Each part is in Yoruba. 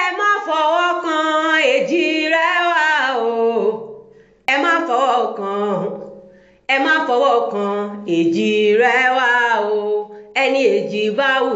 má fọwọ́ kan èjì rẹ wá o ẹ má fọwọ́ kan ẹ má fọwọ́ kan èjì rẹ wá o ẹni èjì bá wù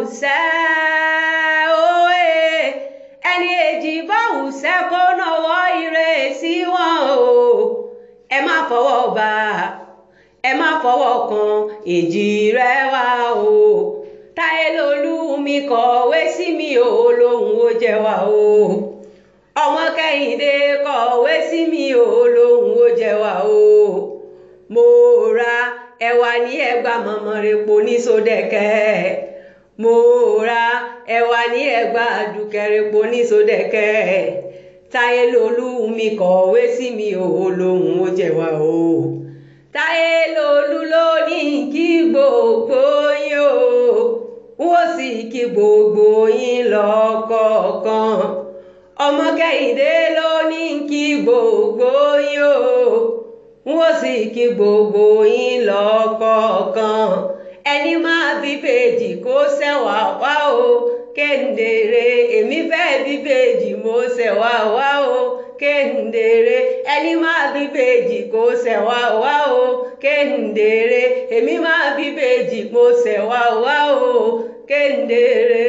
sẹ́ òye ẹni èjì bá wù sẹ́ kó náwó ire sí wọn o ẹ má fọwọ́ bá ẹ má fọwọ́ kan èjì rẹ wá o táyé lolú mi kọ̀wé sí mi ò lóhùn ó jẹ wá o ọmọ kẹ́hìndé kọ̀wé sí mi ò lóhùn ó jẹ wá o mo ra ẹwà ní ẹgbà mọ̀mọ́ repo ní sódẹ̀kẹ́ mo ra ẹwà ní ẹgbà dùkẹ́repo ní sódẹ̀kẹ́ táyé lolú mi kọ̀wé sí mi ò lóhùn ó jẹ wá o táyé lolú ló ní kí gbogbo yín o wọ́n sì kí gbogbo yín lọ́kọ̀ọ̀kan ọmọ kẹ́hìndé ló ní kí gbogbo yín o wọ́n sì kí gbogbo yín lọ́kọ̀ọ̀kan ẹni máa bí bèjì kó ṣẹ̀wá wá o kéńdèrè èmi fẹ́ bí bèjì mo ṣẹ̀wá wá o kéńdèrè ẹni máa bí bèjì kó ṣẹ̀wá wá o kéńdèrè èmi máa bí bèjì mo ṣẹ̀wá wá o kéńdèrè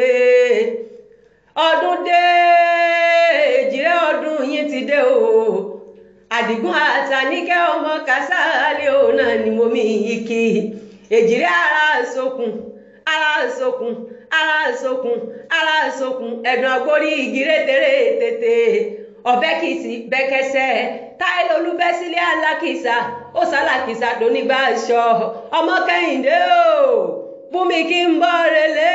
ọdún dé èjìrẹ́ ọdún yín ti dé o àdìgún àtàníkẹ́ ọmọ kásálẹ̀ òun náà ni mo mi yí kí èjìrẹ́ ara sókun ara sókun ara sókun ara sókun ẹ̀dùn àgbórí igi rétéré tètè ọ̀bẹ kìsì bẹ́kẹsẹ̀ táìlì olúbẹ́sílẹ̀ alákìsà ó sálàkìsà lónígbà aṣọ ọmọ kẹ́hìndé o bùnmi kí n bọ́ relé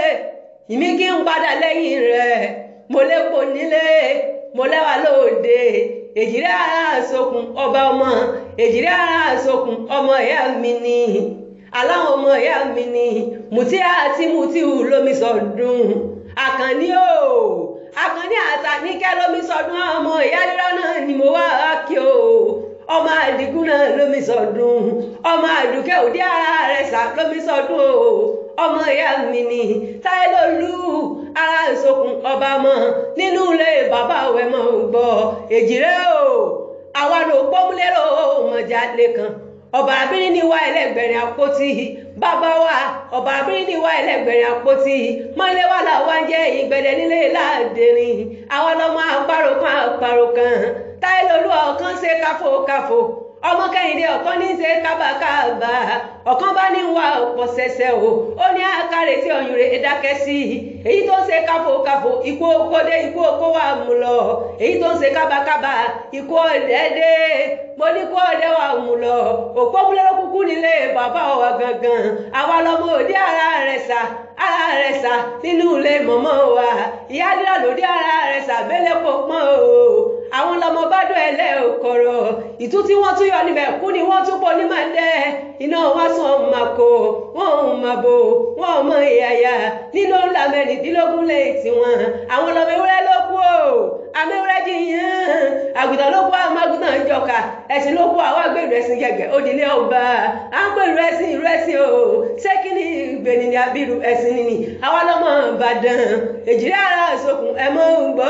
ìmí kí n padà lẹ́yìn rẹ̀ mo lépo nílé mo lẹ́wà lóde èjìrẹ́ ara sókun ọba ọmọ èjìrẹ́ ara sókun ọmọ ìyá mi ni aláwọn ọmọ ìyá mi ni mùtí àti mùtíù lómi sọdún àkànní o àkànní àtàníkẹ́ lómi sọdún ọmọ ìyá rírọ náà ni mo wá kí o ọmọ àdìgún náà lómi sọdún ọmọ àdùkẹ́ òdí ara rẹ̀ sà lómi sọdún o ọmọ ìyá mi ni táyélólú ara ìsokùn ọba mọ nínú ilé bàbá wẹ̀ mọ́ gbọ́ èjìrẹ́ o àwa ló gbọ́múlérò mọ̀já lẹ́kan ọba abirin ní wá ẹlẹgbẹrin àpótí bàbá wa ọba abirin ní wá ẹlẹgbẹrin àpótí mọlẹ wà láwọn jẹ ìgbẹdẹ nílé láàdẹrin àwọn ọlọmọ àparò kan àparò kan táyélólú ọkàn ṣe káfókáfó ọmọ kẹ́hìndé ọ̀kan ní í ṣe kábàkábà ọ̀kan bá ní wà ọ̀pọ̀ ṣẹ̀ṣẹ̀ o ó ní àkàrẹ̀ tí ọ̀yùn rẹ̀ dákẹ́ sí i èyí tó ń ṣe káfòkáfò ikú okódé ikú okó wà mú lọ èyí tó ń ṣe kábàkábà ikú ọ̀dẹ́dẹ́ mo ní kó ọdẹ wà mú lọ òpó múlẹ́rọ́ kúkú nílé bàbá wa gangan àwa lọmọ òde ara rẹ̀ sà ara rẹ̀ sà nínú ilé mọ̀mọ́ wa ìyá dídá lòdì ara rẹ̀ sà bẹ́lẹ̀ pọ̀ pọ́n o àwọn lọmọ bá dùn ẹlẹ́ òkọ̀rọ̀ ìtú tí wọ́n tún yọ níbẹ̀ kú ni wọ́n tún pọ̀ ní máa dẹ́ iná wá sùn ọ̀hún máa kó wọ́n ọ̀hún máa bò wọ́n ọmọ ìyàyà nínú ńlá mẹ́rìndínlógún lẹ́yìn tiwọn àwọn lọmọ ewúrẹ́ ló kú o amẹ́wúrẹ́ jiyàn àgùntàn ló kú àwọn àgùntàn jọkà ẹ̀sìn ló kú àwọn àgbèrú ẹ̀sìn gẹ̀gẹ̀ òdìlé ọba àgbèrú ẹ̀sìn ìrú ẹ̀sìn o ṣé kí ni ìgbèni ni abiru ẹ̀sìn nìní àwọn ọlọ́mọ Ìbàdàn èjìrẹ́ ara ìsokùn ẹ̀ mọ́ ń gbọ́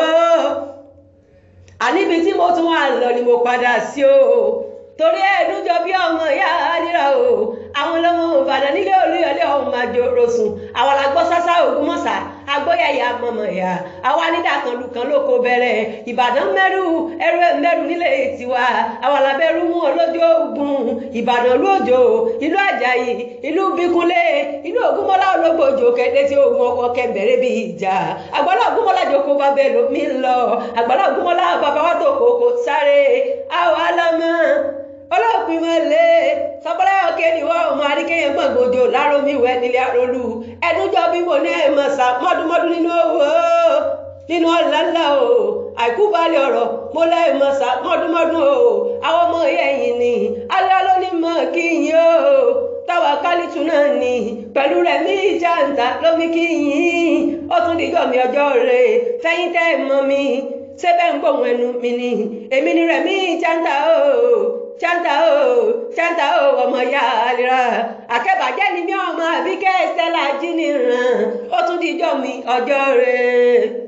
àníbi tí mo tún wà lọ ni mo padà sí o torí ẹ̀ẹ́dún jọ bí ọmọ ìyá àdìrà o àwọn ọlọ́mọ Ìbàdàn nílé Olúyọ̀lé ọ̀hún máa jò rosùn àwọn làgbọ́ sásá Ògbómọ̀ṣà agbóyàyà mọ̀mọ̀ ẹ̀yà àwa nídà kan lù kan lóko bẹ̀rẹ̀ Ìbàdàn mẹ́rù ẹrú mẹ́rù nílé tiwa àwọn làbẹ́rù mú olójú ogun Ìbàdàn lójó ìlú Àjàyí ìlú Bíkúnlé ìlú Ògúnmọ́lá ológbòjò kẹ́dẹ́ tí ogun ọkọ̀ kẹ́bẹ̀rẹ̀ bí ìjà àgbàlá Ògúnmọ́lá jòkó bàbá ẹlòmí lọ àgbàlá Ògúnmọ́lá bàbá wa tó kòkó sáré àwa lọ́mọ ọlọ́pìn mọ́lẹ̀ sọpọ́lá ọ̀kẹ́ ni wọ́n ọmọ adékẹ́yẹ gbọ̀ngbòjò lárómi wẹ̀ nílé arólú ẹdúnjọ́ bí mo ní ẹ̀mọ̀ sá mọ́dúnmọ́dún nínú owó nínú ọ̀làlà o àìkú balẹ̀ ọ̀rọ̀ mo lẹ́ẹ̀mọ̀ sá mọ́dúnmọ́dún o àwọn ọmọ ẹ̀yìn ni alẹ́ ló ní mọ̀ kí yín o táwa kálítù náà ni pẹ̀lú rẹ̀ mí jàǹtà lómi kí yín ó tún dìjọ́ mi ọjọ́ rẹ̀ fẹ́yìn tẹ́ mọ́ mi ṣé bẹ́ẹ̀ ń gbóhùn ẹnu mi ni èmi ni rẹ̀ mí jàǹtà o ṣáńtà o ṣáńtà o ọmọ ya àlera àkẹ́bàjẹ́ ni mí ọmọ àbíkẹ́ stella jí nìran ó tún dijọ́ mi ọjọ́ rẹ̀.